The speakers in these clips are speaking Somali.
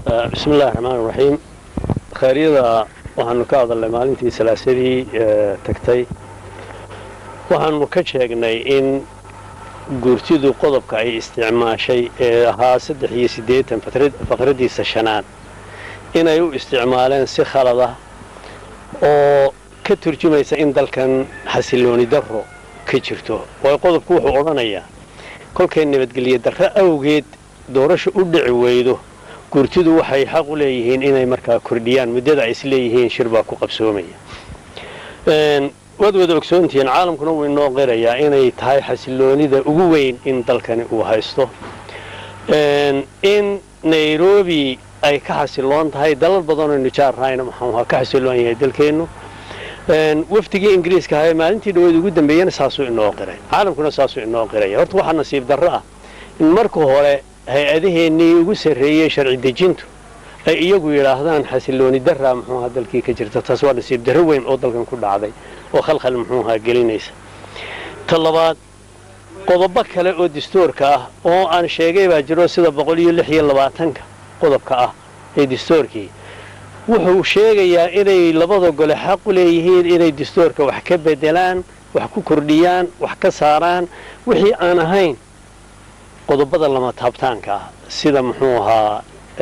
bismi illahi raxmaan iraxiim khayryada waxaanu ka hadalnay maalintii salaasadii tagtay waxaanu ka sheegnay in guurtidu qodobka ay isticmaashay ee ahaa saddex iyo siddeetan faqradiisa shanaad inay u isticmaaleen si khalada oo ka turjumaysa in dalkan xasilooni darro ka jirto waayo qodobku wuxuu odhanayaa kolkay nabadgelyo darro awgeed doorasha u dhici weydo guurtidu waxay xaq u leeyihiin inay markaa kordhiyaan muddada ay isleeyihiin shir baa ku qabsoomaya waad wada ogsoontihiin caalamkuna wuu inoo qirayaa inay tahay xasiloonida ugu weyn in dalkani uu haysto in nairobi ay ka xasiloon tahay dalal badanoo nijaarhayna maxaa ka xasiloon yahay dalkeennu wafdigii ingiriiska ahae maalintii dhaweed ugu dambeeyana saasuu inoo qiray caalamkuna saasuu inoo qiraya horta waxaa nasiib darro ah in marka hore hay-adaheennii ugu sarreeyey sharci dejintu ay iyagu yidhaahdaan xasilooni darraa muxuuaha dalkii ka jirta taas waa nasiib darro weyn oo dalkan ku dhacday oo khalkhal muxuuahaa gelinaysa ta labaad qodobo kale oo dastuurka ah oo aan sheegay baa jiro sida boqol iyo lix iyo labaatanka qodobka ah ee dastuurkii wuxuu sheegayaa inay labada gole xaq u leeyihiin inay dastuurka wax ka bedelaan wax ku kordhiyaan wax ka saaraan wixii aan ahayn qodobada lama taabtaanka ah sida muxuu ahaa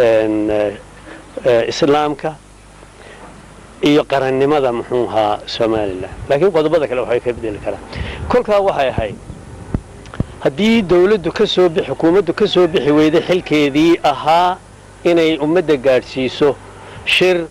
islaamka iyo qarannimada muxuu ahaa somalilan laakiin qodobada kale waxay ka bedeli karaan kolkaa waxay ahayd haddii dawladdu ka soo bixi xukuumaddu ka soo bixi weyday xilkeedii ahaa inay ummadda gaadhsiiso shir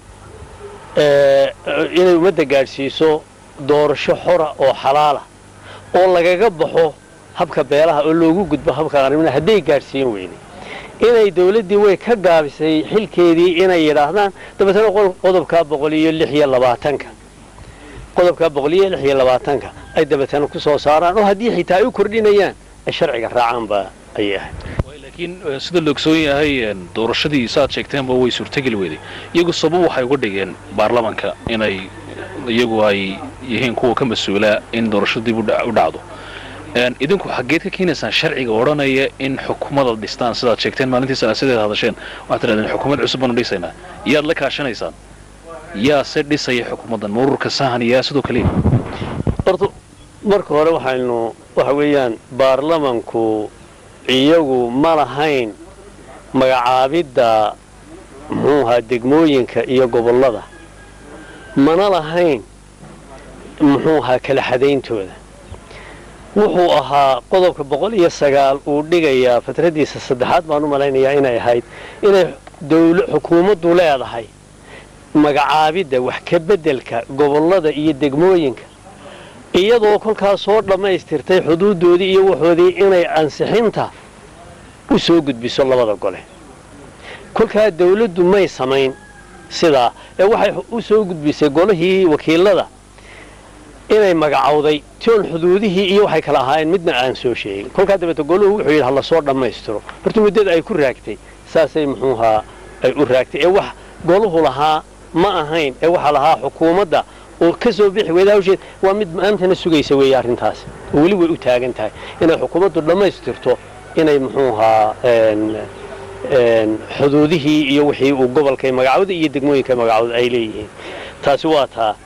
inay ummadda gaadhsiiso doorasho xora oo xalaala oo lagaga baxo habka beelaha oo loogu gudbo habka qarnimada hadday gaadhsiin weyday inay dawladdii way ka gaabisay xilkeedii inay yidhaahdaan dabeetana qodobkaa boqol iyo lix iyo labaatanka qodobkaa boqol iyo lix iyo labaatanka ay dabeetana ku soo saaraan oo haddii xitaa ay u kordhinayaan ay sharciga raacaan baa ayay ahayd laakiin sida la ogsoon yahay doorashadii saaad sheegteenba way suurtageli weyday iyagu sabab waxay uga dhigeen baarlamanka inay iyagu ay yihiin kuwa ka mas-uula in doorashada dib u dhacdo idinku xaggeed ka keenaysaan sharciga odhanaya in xukuumada dhistaan sidaad sheegteen maalintii salaasadeed hadasheen waxaad tidhahdeen xukuumad cusub baanu dhisaynaa yaad la kaashanaysaan yaa se dhisaya xukuumaddan marurka sahan yaa sidoo kaliya horta marka hore waxaynu waxa weeyaan baarlamanku iyagu ma lahayn magacaabidda muxuu ahaa degmooyinka iyo gobollada mana lahayn muxuu ahaa kala xadayntooda wuxuu ahaa qodobka boqol iyo sagaal uu dhigayaa fatradiisa saddexaad baan u malaynayaa inay ahayd inay xukuumaddu leedahay magacaabidda wax ka beddelka gobollada iyo degmooyinka iyadoo kolkaas soo dhammaystirtay xuduuddoodii iyo waxoodii inay ansixinta u soo gudbiso labada gole kolkaa dawladdu may samayn sidaa ee waxay u soo gudbisay golihii wakiilada inay magacowday toon xuduudihii iyo waxay kala ahaayeen midna aan soo sheegin kolkaa dabeete goluhu wuxuu yidhi hala soo dhammaystiro horta muddada ay ku raagtay saasay muxuuhaa ay u raagtay ee wax goluhu lahaa ma ahayn ee waxaa lahaa xukuumadda oo ka soo bixi weyda hawsheed waa mid maantana sugaysa weeye arrintaas oo weli way u taagan tahay inay xukuumaddu dhammaystirto inay muxuuhaa xuduudihii iyo wixii uu gobolkay magacawda iyo degmooyinka magacawda ay leeyihiin taasi waa taa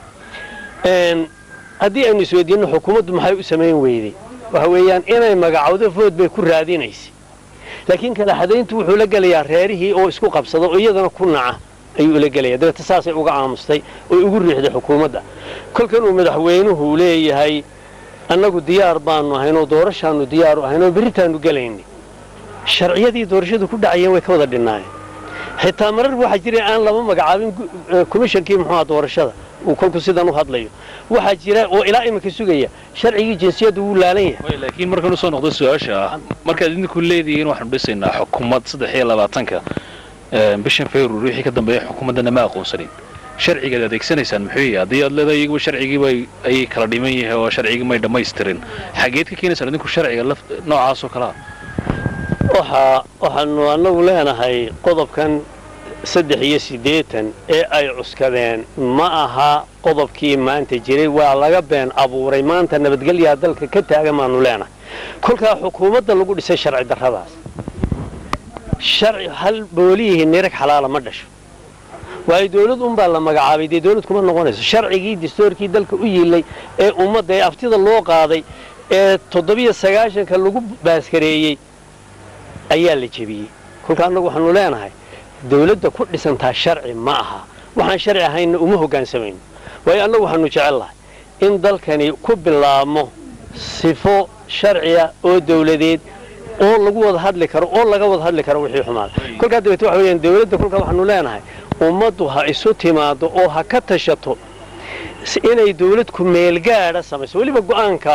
haddii aynu isweydiinno xukuumaddu maxay u samayn weyday waxa weeyaan inay magacawdo food bay ku raadinaysay laakiin kala xadayntu wuxuu la gelayaa reerihii oo isku qabsada oo iyadana ku naca ayuu ula gelaya dabeete saasay uga aamustay oy ugu riixday xukuumadda kolkan uu madaxweynuhu leeyahay annagu diyaar baanu ahaynoo doorashaannu diyaaru ahaynoo berritaannu gelaynay sharciyadii doorashadu ku dhacayeen way ka wada dhinnaayeen xitaa marar waxaa jira aan lama magacaabin komishankii muxuuha doorashada uu kolku sidan u hadlayo waxaa jira oo ilaa iminka sugaya sharcigii jinsiyaddu wuu laalan yahay laakiin markaan usoo noqdo su-aasha ah markaad idinku leedihiin waxaanu dhisaynaa xukuumad saddex iyo labaatanka bishan february wixii ka dambeeya xukuumaddana ma aqoonsanin sharcigaad adeegsanaysaan muxuu yahay haddii aad leedahay iyaguba sharcigiiba ayay kala dhiman yahay oo sharcigii may dhammaystirin xageed ka keenaysaan idinku sharciga noocaasoo kalea waxaa waxaanu annagu leenahay qodobkan saddex iyo siddeetan ee ay cuskadeen ma aha qodobkii maanta jiray waa laga been abuuray maanta nabadgelyaa dalka ka taagan baanu leenahay kolkaa xukuumadda lagu dhisay sharci darradaas sharci hal boolihii nirag xalaala ma dhasho waayo dawlad unbaa la magacaabay dee dawlad kuma noqonayso sharcigii dastuurkii dalka u yiilay ee ummadda ee aftida loo qaaday ee toddobiyo sagaashanka lagu baaskareeyey ayaa la jebiyey kolka annagu waxaanu leenahay dawladda ku dhisantaa sharci ma aha waxaan sharci ahaynna uma hoggaansamayno waayo annagu waxaanu jecelnahay in dalkani ku bilaabmo sifo sharciya oo dawladeed oo lagu wada hadli karo oo laga wada hadli karo wixii xumaada kolkaa dabeete waxa weeyaan dawladda kolkaa waxaanu leenahay ummaddu ha isu timaado oo ha ka tashato inay dawlad ku meelgaadha samayso weliba go'aanka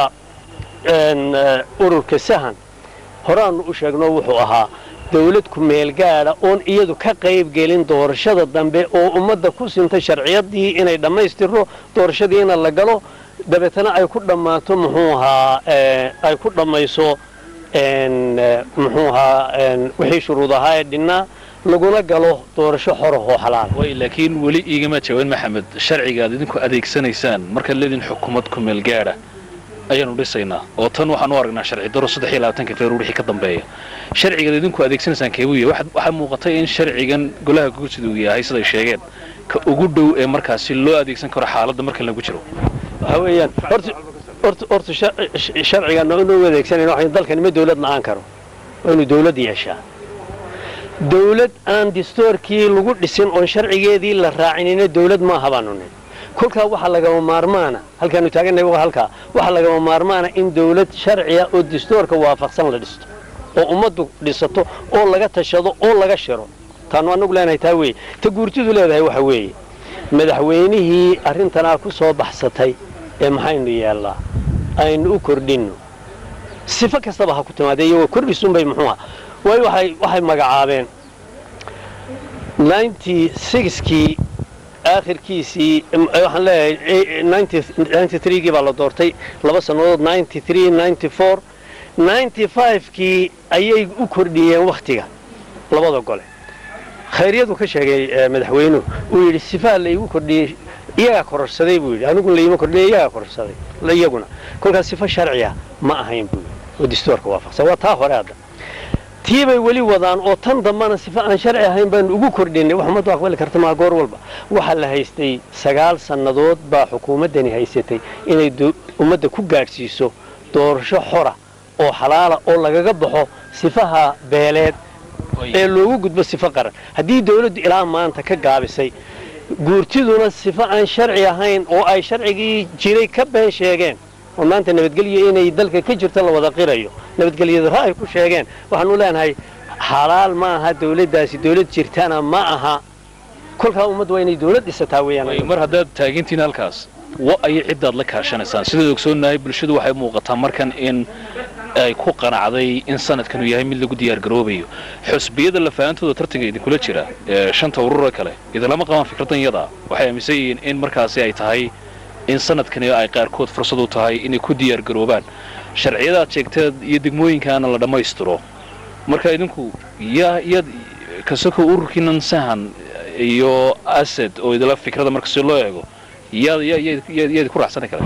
ururka sahan horaannu u sheegno wuxuu ahaa dawlad ku meelgaadha oon iyadu ka qayb gelin doorashada dambe oo ummadda ku sintay sharciyadii inay dhammaystirno doorashadiina la galo dabeetana ay ku dhammaato muxuu ahaa ay ku dhammayso muxuu ahaa wixii shuruud ahaa ee dhinnaa laguna galo doorasho xorahoo xalaala way laakiin weli iigama jawaan maxamed sharciga aad idinku adeegsanaysaan markaad leedin xukuumad ku meel gaadha ayaanu dhisaynaa oo tan waxaan u aragnaa sharci daro saddex iyo labaatanka februar wixii ka dambeeya sharcigaad idinku adeegsanaysaan keebuu yahay waxaa muuqatay in sharcigan golaha guursidu uu yahay siday sheegeen ka ugu dhow ee markaasi loo adeegsan karo xaaladda markan lagu jiro waxa weeyaan horta horta horta sharcigan inuu adeegsanayna waxa dalkani ma dawlad la'aan karo waa inuu dawlad yeeshaa dawlad aan distoorkii lagu dhisin oon sharcigeedii la raacinina dawlad maaha baanu nin kolkaa waxaa lagama maarmaana halkaanu taagannahay waa halkaa waxaa lagama maarmaana in dawlad sharciya oo distoorka waafaqsan la dhisto oo ummaddu dhisato oo laga tashado oo laga shiro taanu annagu leenahay taa weeye ta guurtidu leedahay waxa weeye madaxweynihii arrintanaa ku soo baxsatay ee maxaynu yeellaa aynu u kordhinno sifo kastaba ha ku timaadee iyagoo kordhisunbay muxuuha waayo waxay waxay magacaabeen kii aakhirkiisii waxaan leeyahay gii baa la doortay laba sannadood kii ayay u kordhiyeen wakhtiga labada gole khayryadu ka sheegay madaxweynuhu uu yidhi sifaha laygu kordhiyey iyagaa kororsaday buu yidhi aniguna layima kordhiya iyagaa kororsaday iyaguna kolkaas sifo sharciya ma ahayn buu yidhi oo distoorka waafaqsan waa taa hore hadda tii bay weli wadaan oo tan dambana sifo aan sharci ahayn baanu ugu kordhinay wax ummaddu aqbali karta maa goor walba waxaa la haystay sagaal sannadood baa xukuumaddani haysatay inay ummadda ku gaadhsiiso doorasho xora oo xalaala oo lagaga baxo sifaha beeleed ee loogu gudbo sifo qaran haddii dawladdu ilaa maanta ka gaabisay guurtiduna sifo aan sharci ahayn oo ay sharcigii jiray ka been sheegeen oo maanta nabadgelyo inay dalka ka jirto la wada qirayo nabadgelyadara ay ku sheegeen waxaanu leenahay xalaal ma aha dawladdaasi dawlad jirtana ma aha kolkaa ummaddu waa inay dawlad dhisataa weeyaan mar haddaad taagintiin halkaas wa ayay ciddaad la kaashanaysaan sidaad ogsoonnahay bulshadu waxay muuqataa markan in ay ku qanacday in sanadkanuu yahay mid lagu diyaargaroobayo xusbiyada lafahaantooda tartanka idinkula jira ee shanta urura kale idinlama qabaan fikradan iyadaa waxay aaminsan yihiin in markaasi ay tahay in sanadkani ay qaarkood fursad u tahay inay ku diyaargaroobaan sharciyadaad sheegteed iyo degmooyinkaana la dhammaystiro marka idinku yaa yaad kasoko ururkiinan sahan iyo asad oo idila fikrada marka si loo eego yaad yaad ku raacsani kara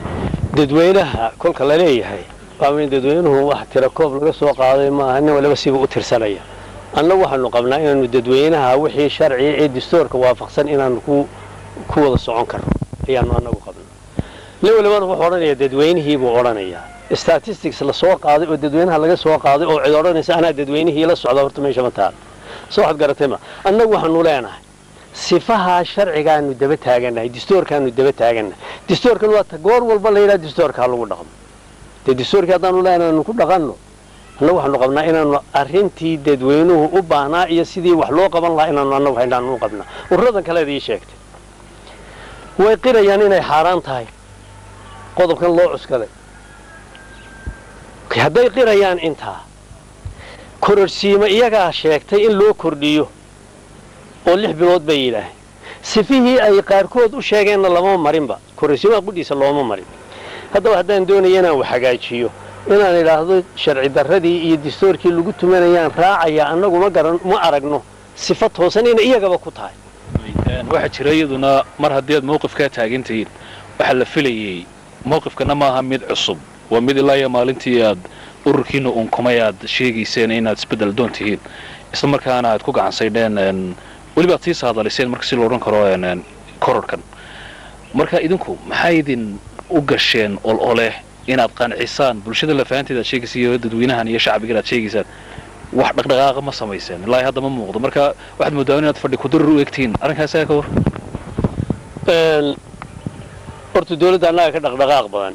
dadweynaha kolka la leeyahay waa in dadweynuhu wax tira koob laga soo qaaday maaha nin waliba siba u tirsanaya annagu waxaanu qabnaa inaanu dadweynaha wixii sharciya ee distoorka waafaqsan inaanu ku ku wada socon karno ayaanu annagu qabnaa nin walibana wuxuu odhanayaa dadweynihii buu odhanayaa statistics la soo qaaday oo dadweynaha laga soo qaaday oo cid odhanaysa anaa dadweynihii la socda horta meesha ma taal soo waxaad garatay ma annagu waxaanu leenahay sifahaa sharcigaanu daba taagannahay distoorkaanu daba taagannahay distoorkan waa goor walba la yidhaha distoorka ha lagu dhaqmo dee distoorkii haddaanu leenahay aanu ku dhaqanno annagu waxaanu qabnaa inaanu arrintii dadweynuhu u baahnaa iyo sidii wax loo qaban lahaa inaanu annagu haydhaanu u qabnaa ururadan kaleed ii sheegtay way qirayaan inay xaaraan tahay qodobkan loo cuskaday hadday qirayaan intaa kororsiimo iyagaa sheegtay in loo kordhiyo oo lix bilood bay yidhaaheen sifihii ay qaarkood u sheegeenna lama marinba kororsiimaha qudhiisa looma marin haddaba haddaan doonaya inaan wax hagaajiyo inaan idhaahdo sharci darradii iyo distoorkii lagu tumanayaan raacaya annagu ma garan ma aragno sifa toosan inay iyagaba ku tahay waxaa jira iyaduna mar haddii aad mawqifkaa taagan tihiin waxaa la filayey mawqifkana maaha mid cusub waa mid ilaa iyo maalintii aad ururkiina unkumay aad sheegayseen inaad isbeddel doon tihiin isla markaana aad ku gacansaydheen weliba ad sii saadaliseen marka si lo odhan karo kororhkan marka idinku maxay idin u gasheen ol oleh inaad qancisaan bulshada lafahanteeda aad sheegaysa iyo dadweynahan iyo shacbigan aad sheegaysaan wax dhaqdhaqaaqa ma samayseen ilaahi hadda ma muuqdo marka waxaad moodaa inaad fadhi kudarar u egtihiin arrinkaas ayaa ka war horta dawladda annaga ka dhaqdhaqaaq badan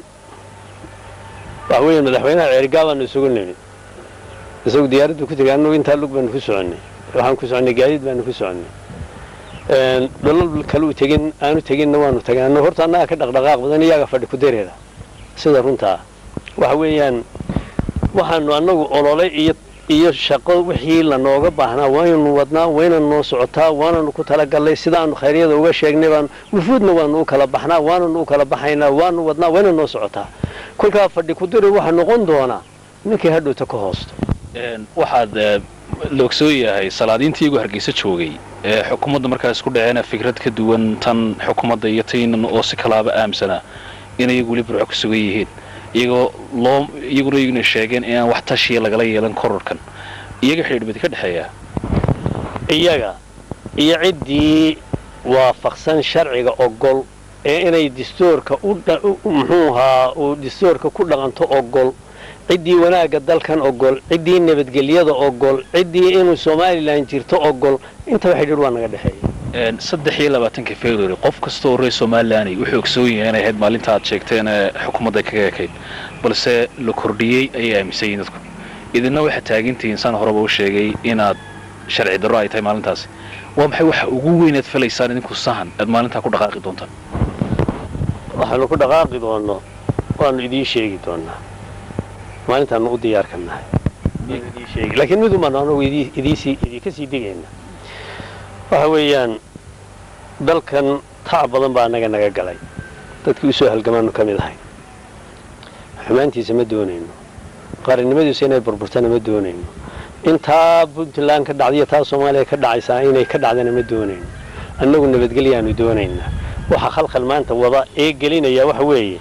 waxa weeye madaxweynaha ceerigaabaanu isugu nimid isagu diyaaraddu ku tegay annagu intaa lug baanu ku soconnay waxaan ku soconnay gaadiid baanu ku soconnay dholol kale u tegin aanu teginna waanu tagay annagu horta annaga ka dhaqdhaqaaq badan iyaga fadhi ku dareera sida runtaa waxa weeyaan waxaanu annagu olole iyo iyo shaqo wixii lanooga baahnaa waaynu wadnaa wayna noo socotaa waananu ku talagallay sidaanu khayryada uga sheegnay baan wufuudna waanu u kala baxnaa waananu u kala baxaynaa waanu wadnaa wayna noo socotaa kolkaa fadhi ku diri waxaa noqon doonaa ninkii hadhowta ka hoosto waxaad la ogsoon yahay salaadiintii iyagu hargeysa joogay ee xukuumadda markaas ku dhaceena fikrad ka duwan tan xukuumadda iyo taynan oo si kalaaba aamsanaa in iyagu weli burco ku sugan yihiin iyagoo loo iyaguna iyaguna sheegeen inaan wax tashiya lagala yeelan kororkan iyaga xidhiidhbadi ka dhexeeyaa iyaga iyo ciddii waafaqsan sharciga ogol ee inay dastuurka muxuu ahaa uu dastuurka ku dhaqanto ogol ciddii wanaagga dalkan ogol ciddii nabadgelyada ogol ciddii inuu somalilan jirto ogol intaba xidhiidh waa naga dhexeeya saddex iyo labaatanka february qof kasta oo reer somalilan wuxuu ogsoon yahay inay ahayd maalinta aad sheegteen ee xukuumadda kaga ekayd balse la kordhiyey ayay aaminsan yihin dadku idinna waxaad taagintihiin saan horeba u sheegay inaad sharci darro ay tahay maalintaasi waa maxay waxa ugu weynaad falaysaan idinku sahan aad maalintaa ku dhaqaaqi doontaan waxaanu ku dhaqaaqi doonno waanu idiin sheegi doonaa maalintaanu u diyaarka nahay laakiin midun baanu anagu idinka sii digayna waxa weeyaan dalkan tac badan baa anaga naga galay dadkii usoo halgamaanu ka mid ahay xumaantiisa ma doonayno qarannimadiisu inay burburtana ma doonayno intaa puntland ka dhacdaiyo taa soomaaliya ka dhacaysaa inay ka dhacdana ma doonayno annagu nabadgelyaanu doonaynaa waxa khalkhal maanta wada ee gelinaya waxa weeye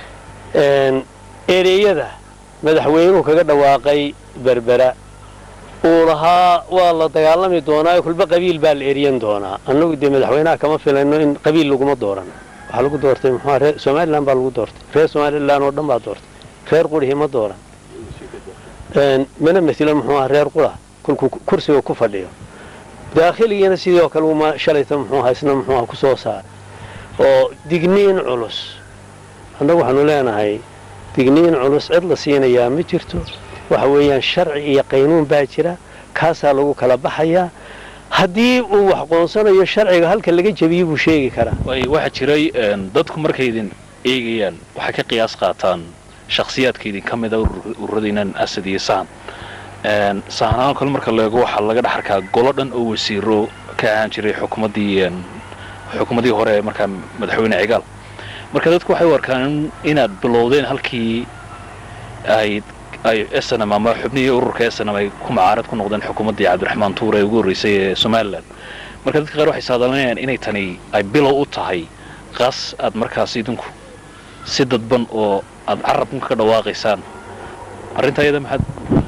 ereeyada madaxweynuhu kaga dhawaaqay berbera uu lahaa waa la dagaalami doonaa kulba qabiil baa la eryan doonaa annagu dee madaxweynaha kama filayno in qabiil laguma dooran waxaa lagu doortay muxua reer somalilan baa lagu doortay reer somalilan oo dhan baa doortay reer qurihi ma dooran mana matilo muxuu aha reer qura kolkuu kursiga ku fadhiyo daakhiligiina sidii oo kale uma shalayta muxuu aha isna muxuu aha ku soo saaray oo digniin culus annagu waxaanu leenahay digniin culus cid la siinayaa ma jirto waxa weeyaan sharci iyo qaynuun baa jira kaasaa lagu kala baxayaa haddii uu wax qoonsanayo sharciga halka laga jebiyo buu sheegi karaa waxaa jiray dadku markay idin eegayaan waxay ka qiyaas qaataan shakhsiyaadka idin ka mida ururadiinan asad iyo sahan sahanaan kale marka la eego waxaa laga dhex arkaa golo dhan oo wasiiro ka ahaan jiray xukuumaddii xukuumaddii hore ee markaa madaxweyne cigaal marka dadku waxay u arkaan inaad bilowdeen halkii ay ay snm ama xubnihii ururka snm ay ku macaarad ku noqdeen xukuumaddii cabdiraxmaan tuur ee ugu horreysay ee somalilan marka dadka qaar waxay saadalanayaan inay tani ay bilow u tahay qaas aad markaas idinku si dadban oo aad carabka ka dhawaaqaysaan arrinta ayada maxaad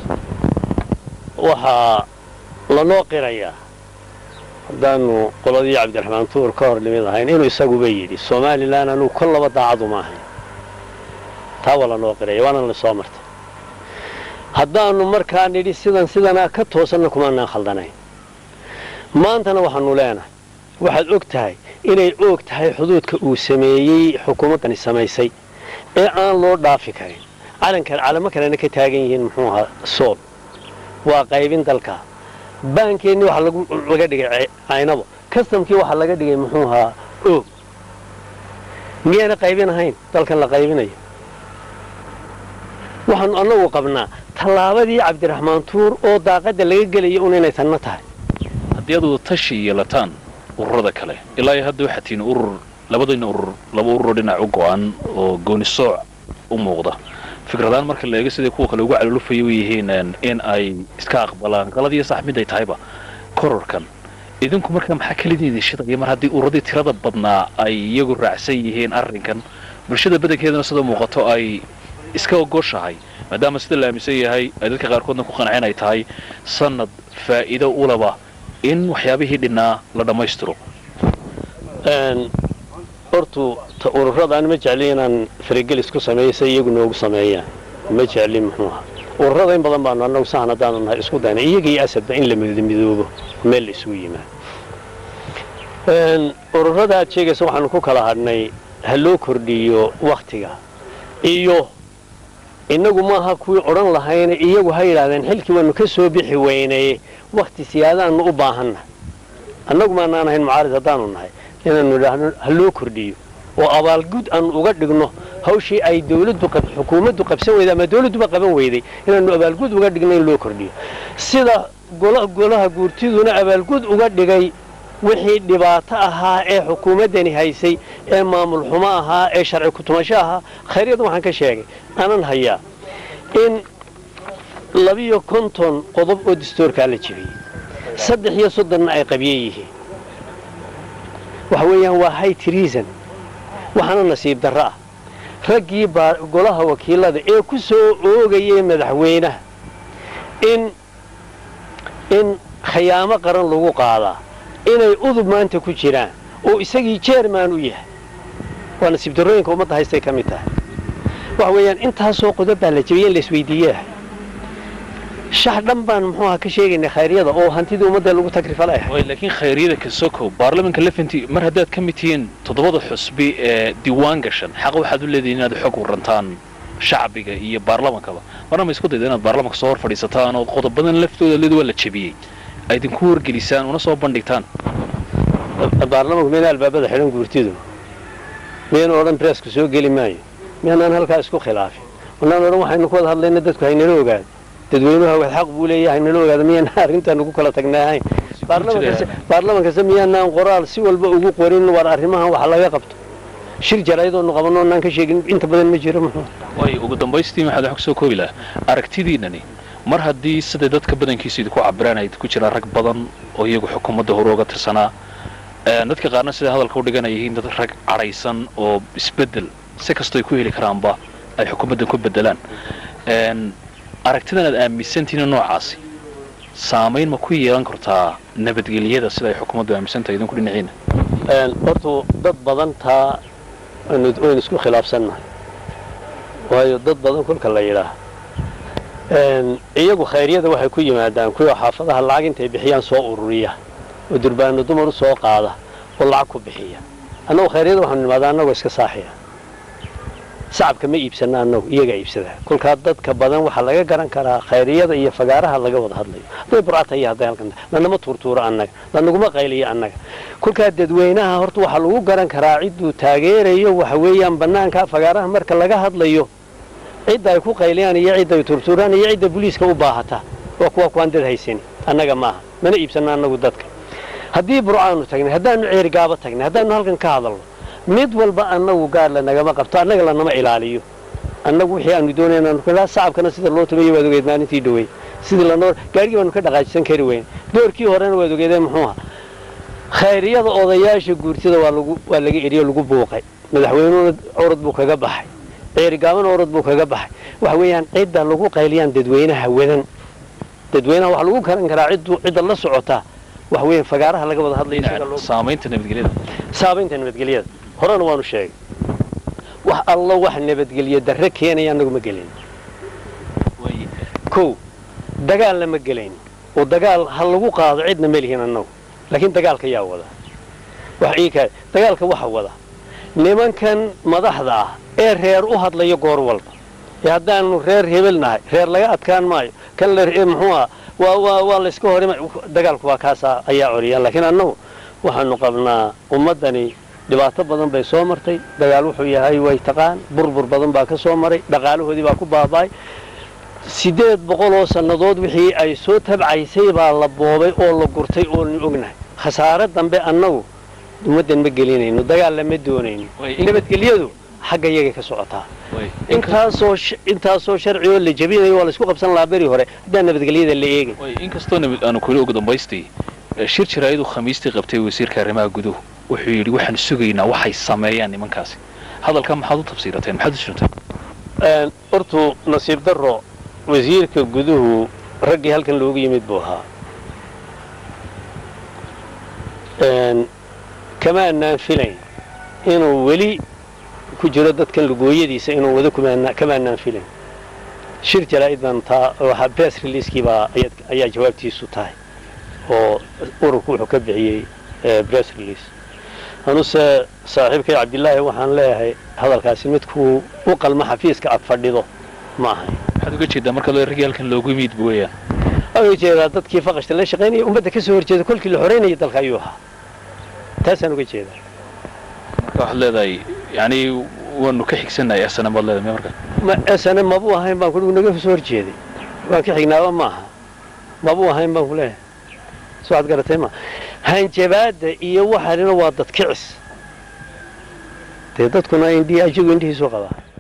waxaa lanoo qirayaa haddaanu qoladii cabdiraxmaan tuur ka hor nimid ahayn inuu isaguba yidhi somalilan anugu kol laba daacadu ma ahayn taa waa lanoo qiraya waana la soo martay haddaannu markaa nidhi sidan sidanaa ka toosanna kumaanaan khaldanayn maantana waxaanu leenahay waxaad og tahay inay oog tahay xuduudka uu sameeyey xukuumaddani samaysay ee aan loo dhaafi karin calankan calamo kalena ka taagan yihiin muxuu ahaa sool waa qaybin dalka baankeennii waxaa laga dhigay caynabo kastamkii waxaa laga dhigay muxuu ahaa oog miyaana qaybin ahayn dalkan la qaybinayo waxaanu annagu qabnaa tallaabadii cabdiraxmaan tuur oo daaqadda laga gelaya un inay tanna tahay haddii aad wada tashi yeelataan ururada kale ilaa iyo hadda waxaa tihiin urur labadayna urur laba ururoo dhinac u go-an oo gooni sooc u muuqda fikradaan marka la eego siday kuwa kale ugu calolufaya u yihiin in ay iska aqbalaan qaladiyo sax mid ay tahayba kororkan idinku markaa maxaa kelidii idin shidaya mar haddii ururadii tirada badnaa ay iyagu raacsan yihiin arrinkan bulshada badankeedana sida muuqato ay iska ogoshahay maadaama sida la aaminsan yahay ay dadka qaarkoodna ku qanceen ay tahay sanad faa'iido ulaba in waxyaabihii dhinnaa la dhammaystiro hortu ururadan ma jecli inaan faragelis ku sameeyo se iyagu noogu sameeyaan ma jecli muxuu aha ururada in badan baanu annagu sahan haddaanu nahay isku dayna iyaga iyo asadba in la midoobo meel la isugu yimaado ururada aad sheegaysa waxaanu ku kala hadhnay ha loo kordhiyo wakhtiga iyo innagu maaha kuwii odhan lahayna iyagu ha yidhaahdeen xilkii waanu ka soo bixi weynaye wakhti siyaadaannu u baahanna annagu maanaan ahayn mucaarid haddaanu nahay inaanu idhaahno ha loo kordhiyo oo abaalgud aanu uga dhigno hawshii ay dawladdu xukuumaddu qabsan weyday ama dawladduba qaban weyday inaanu abaalgud uga dhigno in loo kordhiyo sida golaha guurtiduna abaalgud uga dhigay wixii dhibaato ahaa ee xukuumaddani haysay ee maamul xumo ahaa ee sharci kutumasho ahaa khayryada waxaan ka sheegay aanan hayaa in labiyo konton qodob oo dastoorkaa la jebiyey saddex iyo soddonna ay qabye yihiin waxa weeyaan waa high treason waxaana nasiib darro ah raggii golaha wakiilada ee ku soo oogayay madaxweynaha in in khayaamo qaran lagu qaadaa inay udub maanta ku jiraan oo isagii jeerman u yahay waa nasiib darrooyinka ummadda haystay ka mid tahay waxa weeyaan intaasoo qodob baa la jebiyey in la isweydiiyeah shax dhan baan muxuu aha ka sheegaynay khayryada oo hantidii ummadda lagu tagrifala ah laakiin khayryada kasokow baarlamanka lefanti mar haddaad ka mid tihiin toddobada xusbi ee diiwaan gashan xaq waxaad u leedihin inaad xog warantaan shacbiga iyo baarlamankaba marna ma isku dayda inaad baarlamanka soo hor fadhiisataan oo qodobadan laftooda leed waa la jebiyey ay idinku wargelisaan una soo bandhigtaan baarlamanku miyana albaabada xidhan guurtidu miyanu odhan breesku soo geli maayo miyaanaan halkaa isku khilaafin wanaan odhan waxaynu ku wada hadlayna dadku haynala ogaado dadweynuhu wad xaq buu leeyahay haynala ogaado miyaana arrintaan ugu kala tagnaahayn baarlaman kasta miyaanaan qoraal si walba ugu qorin war arrimahan wax laga qabto shir jaraayadoonu qabanno onaan ka sheegin inta badan ma jiro muxuu way ugu dambaystii maxaad wax kusoo koobi lahaa aragtidiinani mar haddii siday dadka badankiisa idinku cabiraan ay ku jiraan rag badan oo iyagu xukuumadda hore uga tirsanaa dadka qaarna siday hadalka u dhigan ay yihiin dad rag cadhaysan oo isbeddel si kastoo ay ku heli karaanba ay xukuumaddan ku beddelaan aragtidan aad aaminsantihiin noocaasi saamayn ma ku yeelan kartaa nabadgelyada sida ay xukuumaddu aaminsantahay idinku dhinaciina hortu dad badan taa waynu isku khilaafsannahay waayo dad badan kolka la yidhaah iyagu khayryada waxay ku yimaadaan kuwa xaafadaha lacag intay bixiyaan soo ururiya oo durbaano dumar u soo qaada oo lacag ku bixiya annagu khayryada waxaanu nimaadaa annagoo iska saaxiya sacabka ma iibsanna annagu iyagaa iibsadaa kolkaa dadka badan waxaa laga garan karaa khayriyada iyo fagaaraha laga wada hadlayo hadday burcata iyo hadday halkan lanama tuurtuuro annaga lanaguma qayliyo annaga kolkaa dadweynaha horta waxaa lagu garan karaa cidduu taageerayo waxa weeyaan bannaanka fagaaraha marka laga hadlayo cidda ay ku qayliyaan iyo cidda ay tuurtuuraan iyo cidda buliiska u baahata waa kuwa kuwaan dad haysan annaga maaha mana iibsanno annagu dadka haddii burcaanu tagnay haddaanu ceerigaabo tagnay haddaanu halkan ka hadalno mid walba annagu gaar lanagama qabto annaga lanama ilaaliyo annagu wixii aanu doonayna sacabkana sida loo tumayo waad ogeed maalintii dhawey sidii lanoo gaarigii baanu ka dhaqaajisan kari weyn doorkii horena waad ogeedeen muxuuha khayriyada odayaasha guurtida waa lagu waa laga eriyo lagu buuqay madaxweynuhuna orod buu kaga baxay ceerigaabana orod buu kaga baxay waxa weeyaan cidda lagu qayliyaan dadweynaha wadan dadweynaha waxaa lagu garan karaa ciddu cidda la socotaa waxa weeyaan fagaaraha laga wada hadlayo saamaynta nabadgelyada saabaynta nabadgelyada horena waanu sheegay wax allo wax nabadgelyo darre keenaya annagu ma gelin kow dagaal lama gelayn oo dagaal ha lagu qaado cidna ma lihin annagu laakiin dagaalka yaa wada wax ii kaa dagaalka waxa wada nimankan madaxda ah ee reer u hadlayo goor walba ee haddaanu reer hebel nahay reer laga adkaan maayo kan la muxuu ah waa waa waa layska horima dagaalku waa kaasaa ayaa coriyaan laakiin annagu waxaanu qabnaa ummaddani dhibaato badan bay soo martay dagaal wuxuu yahay way taqaan burbur badan baa ka soo maray dhaqaalahoodii baa ku baaba'ay siddeed boqol oo sannadood wixii ay soo tabcaysay baa la boobay oo la gurtay oonu ognahay khasaare dambe annagu ummaddan ma gelinayno dagaal lama doonayno nabadgelyadu xagga iyagay ka socotaa intaasoo intaasoo sharci oo la jebinayo waa laysku qabsan lahaa beri hore haddaan nabadgelyada la eegin inkastoo aanu kuli ugu dambaystii shir jaraayadu khamiistii qabtay wasiirka arrimaha guduhu wuxuu yidhi waxaan sugaynaa waxay sameeyaan nimankaasi hadalkaa maxaad u tafsiirateen maxaad u jirteen hortuu nasiib darro wasiirka guduhu raggii halkan loogu yimid buu ahaa kama annaan filayn inuu weli ku jiro dadkan lugooyadiisa inuu wado kama annaan filayn shir jaraa'id baan taa waxaa bes releaskii baa ayaa jawaabtiisu tahay oo ururku wuxuu ka bixiyey bress release anuse saaxiibkay cabdilaahi waxaan leeyahay hadalkaasi midkuu u qalma xafiiska ad fadhido ma ahay waxaad uga jeedaa marka loo raggii halkan loogu yimid weeyaan waxaan uga jeedaa dadkii faqashta la shaqaynaya ummadda ka soo horjeeda kolkii la xoreynaya dalka ayuu ahaa taasaan uga jeedaa marka waxaad leedahay yani waanu ka xigsannahay asana baad leedahay marka ma sane mabuu ahayn baan kuhi naga soo horjeeday waan ka xignaaba maaha mabuu ahayn baan ku leeyahay so waxaad garatay ma hanjabaadda iyo waxaanina waa dad kicis dee dadkuna indhii ajigu indhihiisu qabaa